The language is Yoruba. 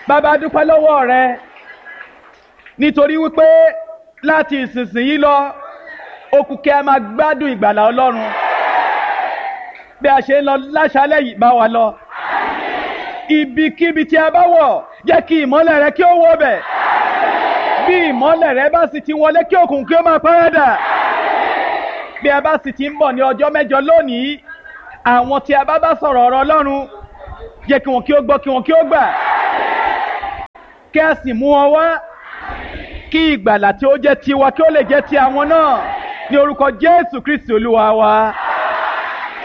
bàbá dúpẹ́ lọ́wọ́ rẹ nítorí wípé láti ìsinsìnyí lọ okùnkẹ́ a máa gbádùn ìgbàlà ọlọ́run bí a ṣe ń lọ láṣálẹ̀ yìí bá wa lọ ibikíbi tí a bá wọ̀ jẹ́ kí ìmọ́lẹ̀ rẹ kí ó wọ̀ bẹ̀ bí ìmọ́lẹ̀ rẹ bá sì ti wọlé kí òkùnkùn kí ó máa párádà bí a bá sì ti ń bọ̀ ní ọjọ́ mẹ́jọ lónìí àwọn tí a bá bá sọ̀rọ̀ ọ̀rọ̀ ọlọ́run jẹ́ kí wọn kí ó gbọ́ kí wọn kí ó gbà kí a sì mú wọn wá kí ìgbàlà tí ó jẹ́ tiwa kí ó lè jẹ́ ti àwọn náà ní orúkọ jésù kristi olúwa wa.